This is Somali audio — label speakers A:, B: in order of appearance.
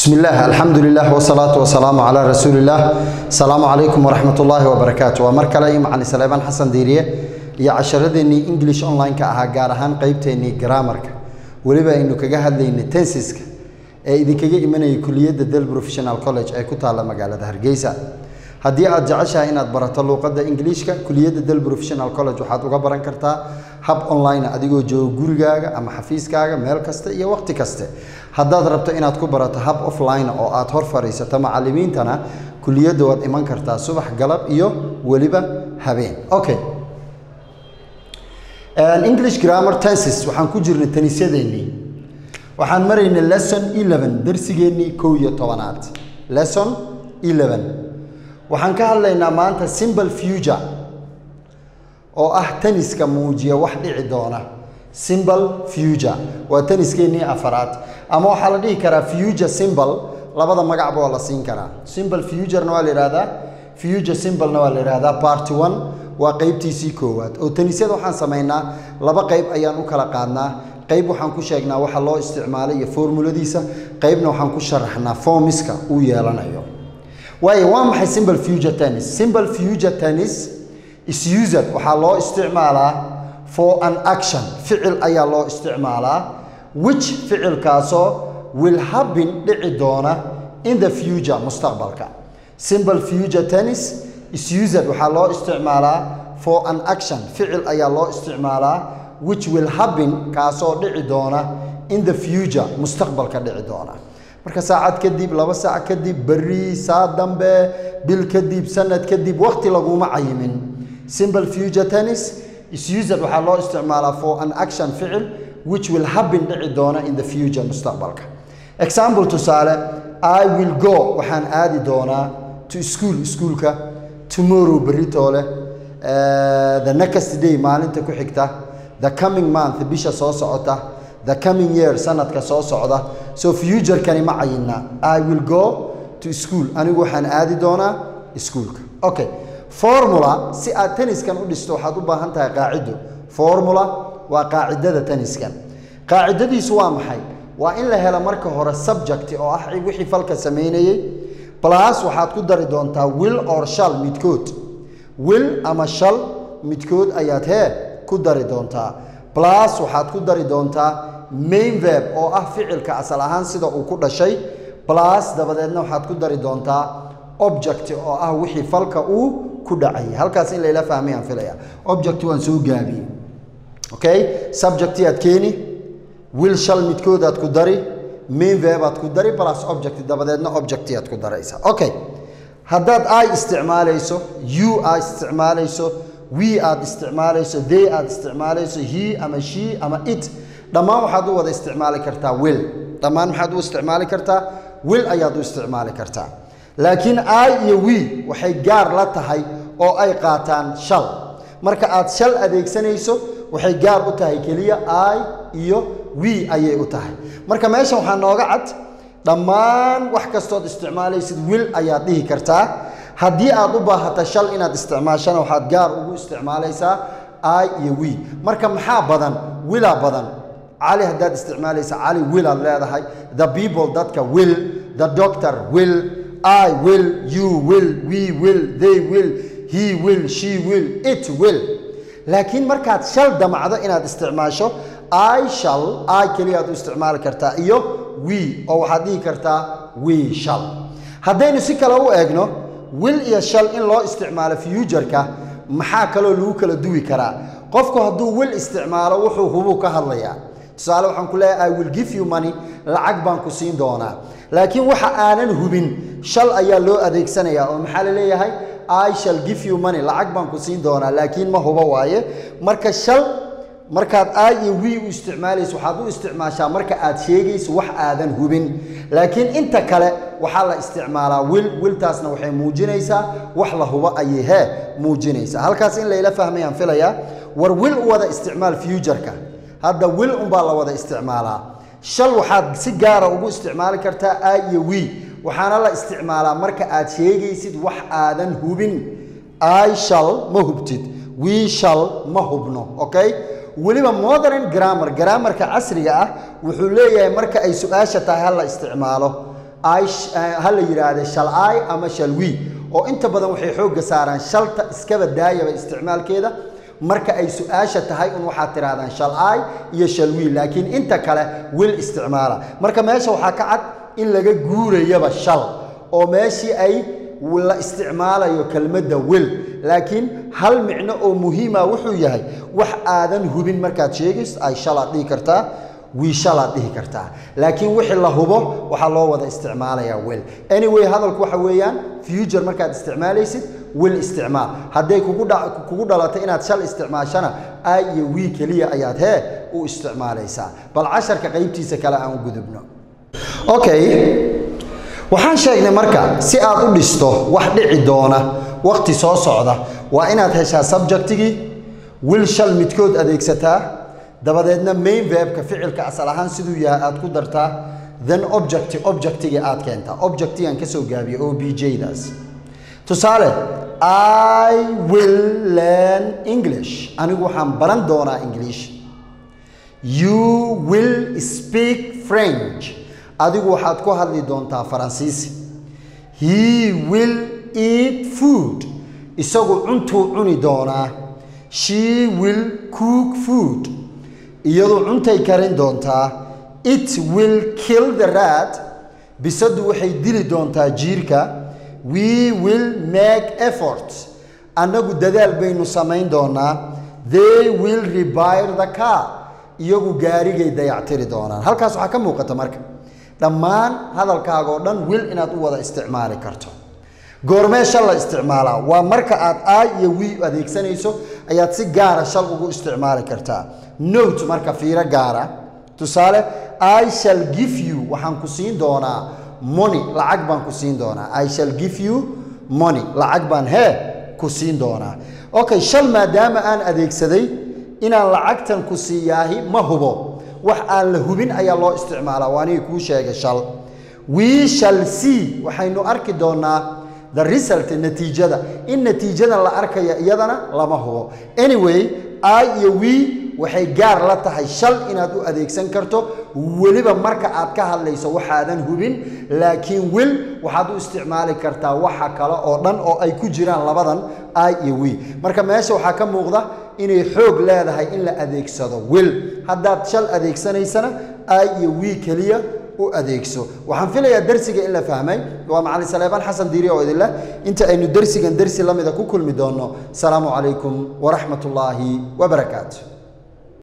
A: بسم الله الحمد لله والصلاة والسلام على رسول الله السلام عليكم ورحمة الله وبركاته ومركا لي معنا سليمان حسن ديريه يا عشردني انجلش اونلاين ka ahaa gaar ahaan qaybteeni grammarka waliba aynu kaga hadlaynay tensiska ee idinkaga imanayay kuliyadda Del Professional College ee ku taala magaalada Hargeysa haddii aad jeceshahay inaad barato luqadda ingiliishka kuliyadda Del Professional College waxaad uga baran kartaa hab online adigoo jooga gurigaaga ama xafiiskaaga meel kasta iyo waqti kaste haddaad rabto inaad ku barato hab offline oo aad hor fadhiisato macallimiintana kuliyadda waad iman kartaa subax galab iyo weliba habeen okay english grammar tenses waxaan ku jirnay tanisyadeenii waxaan maraynay lesson 11 darsigeennii kow iyo tobanaad lesson 11 waxaan ka hadlaynaa maanta simple future oo ah taniska muujiya wax dhici doona simple future waa taniskeenii afaraad ama waxaa la dhihi karaa future symbol labada magacba waa la siin karaa simple futurena waa la yidhahdaa future symbolna waa la yidhahdaa party one waa qeybtiisii koowaad oo tanisyada waxaan samaynaa laba qeyb ayaan u kala qaadnaa qeyb waxaan ku sheegnaa waxa loo isticmaalay iyo formuladiisa qeybna waxaan ku sharaxnaa formiska uu yeelanayo waayo waa maxay simple future tennis simple future tennis is used waxaa loo isticmaalaa for an action ficil ayaa loo isticmaalaa which ficilkaasoo will happen dhici doona in the future mustaqbalka simple future tennis is used waxaa loo isticmaalaa for an action ficil ayaa loo isticmaalaa which will happen kaasoo dhici doona in the future mustaqbalka dhici doona marka saacad kadib laba saac kadib berri saa dambe bil kadib sanad kadib waqti laguma cayimin simple future tennis is used waxaa loo isticmaalaa for an action ficil which will happen dhici doona in the future mustaqbalka example tusaale i will go waxaan aadi doonaa to school iskuulka tomorrow beritoole the next day maalinta ku xigta the coming month bisha soo socota the coming year sanadka soo socda so futurekani ma cayina i will go to school anigu waxaan aadi doonaa iskuulka okay formula si aad taniskan u dhisto waxaad u baahan tahay qaacido formula waa qaacidada taniskan qaacidadiisu waa maxay waa in la helo marka hore subject oo ah wixii falka samaynayey plus waxaad ku dari doontaa will or shall midkood will ama shall midkood ayaad hee ku dari doontaa plus waxaad ku dari doontaa main verb oo ah ficilka asal ahaan sida uu ku dhashay plus dabadeedna waxaad ku dari doontaa object oo ah wixii falka uu ku dhacayay halkaas in layla fahmayaan filaya object waan soo gaabiyey okay subject aad keeni will shall midkood aad ku dari main verb aad ku dari plus object dabadeedna object aad ku daraysa okay haddaad i isticmaalayso you aad isticmaalayso we aad isticmaalayso they aad isticmaalayso he ama she ama it dhammaan waxaad u wada isticmaali kartaa will dhammaan maxaad u isticmaali kartaa will ayaad u isticmaali kartaa laakiin i iyo we waxay gaar la tahay oo ay qaataan shal marka aad shal adeegsanayso waxay gaar u tahay keliya i iyo we ayay u tahay marka meeshan waxaa nooga cad dhammaan wax kastood isticmaalaysid will ayaad dhihi kartaa haddii aad u baahata shal inaad isticmaashana waxaad gaar ugu isticmaalaysaa i iyo we marka maxaa badan wilaa badan cali haddaad isticmaalaysa cali will aad leedahay the people dadka will the doctor will I will, you will, we will, they will, he will, she will, it will. laakiin markaad shal damacdo inaad isticmaasho I shall, I keliyaad u isticmaali kartaa iyo we oo waxaad dhihi kartaa we shall. haddaynu si kale u eegno will iyo shall in loo isticmaalo futureka maxaa kaloo lagu kala duwi karaa qofku hadduu will isticmaalo wuxuu hubuu ka hadlayaa tusaale waxaan ku leeyahay i will give you money lacag baan ku siin doonaa laakiin waxa aanan hubin shal ayaa loo adeegsanayaa oo maxaa la leeyahay i shall give you money lacag baan ku siin doonaa laakiin ma hubo waaye marka shal markaad i iyo we u isticmaalayso waxaad u isticmaashaa marka aad sheegayso wax aadan hubin laakiin inta kale waxaa la isticmaalaa wil wiltaasna waxay muujinaysaa wax la hubo ayay hee muujinaysaa halkaas in layla fahmayaan filayaa war wil u wada isticmaal futureka hadda wil unbaa la wada isticmaalaa shal waxaad si gaara ugu isticmaali kartaa i iyo we waxaana la isticmaalaa marka aad sheegaysid wax aadan hubin i shall ma hubtid we shall ma hubno okay weliba modern grammar grammarka casriga ah wuxuu leeyahay marka ay su-aasha tahay ha la isticmaalo I sh- eh, ha la yidhaahde shall I ama shall we oo inta badan waxay xoogga saaraan shalta iskaba daayaba isticmaalkeeda marka ay su-aasha tahay un waxaad tidhahdaan shall I iyo shall we laakiin inta kale will isticmaala marka meesha waxaa ka cad in laga guurayaba shal oo meeshii ay la isticmaalayo kelmadda will laakiin hal micno oo muhiima wuxuu yahay wax aadan hubin markaad sheegayso ay shalaad dhihi kartaa wiishalaad dhihi kartaa laakiin wixii la hubo waxaa loo wada isticmaalayaa will anyway hadalku waxa weeyaan future markaad isticmaalaysid will isticmaal hadday kugu dha- kugu dhalato inaad shal isticmaashana i iyo we keliya ayaad hee u isticmaalaysaa bal casharka qaybtiisa kale aan u gudubno okay waxaan sheegnay marka si aad u dhisto wax dhici doona waqti soo socda waa inaad heshaa subjectigii will shal midkood adeegsataa dabadeedna main verbka ficilka asal ahaan siduu yahay aad ku dartaa then object objectigii aad keentaa objectigan kasoo gaabiya o b j-daas tusaale i will learn english anigu waxaan baran doonaa english you will speak french adigu waxaad ku hadli doontaa faransiisi he will eat food isagu cuntuu cuni doonaa she will cook food iyadu cuntay karin doontaa it will kill the rat bisadu waxay dili doontaa jiirka we will make effort annagu dadaal baynu samayn doonaa they will repair the car iyagu gaarigay dayactiri doonaan halkaas waxaa ka muuqata marka dhammaan hadalkaaga oo dhan will inaad u wada isticmaali karto goormee shal la isticmaalaa waa marka aad i iyo we adeegsanayso ayaad si gaara shal ugu isticmaali kartaa note marka fiiro gaara tusaale i shall give you waxaan ku siin doonaa money lacag baan ku siin doonaa i shall give you money lacag baan hee ku siin doonaa okay shal maadaama aan adeegsaday inaan lacagtan ku siiyaahi ma hubo wax aan la hubin ayaa loo isticmaalaa waa anigii kuu sheegay shal we shall see waxaynu arki doonaa the result natiijada in natiijadan la arkaya iyadana lama hubo anyway i iyo we waxay gaar la tahay shal inaad u adeegsan karto weliba marka aad ka hadlayso waxaadan hubin laakiin wil waxaad u isticmaali kartaa waxa kale oo dhan oo ay ku jiraan labadan i iyo we marka meesha waxaa ka muuqda inay xoog leedahay in la adeegsado wil haddaad shal adeegsanaysana i iyo we keliya u adeegso waxaan filayaa darsiga in la fahmay waa macalin saleebaan xasan diiri oo idin leh inta aynu darsigan darsi la mida ku kulmi doonno asalaamu calaykum waraxmat ullaahi wabarakaatu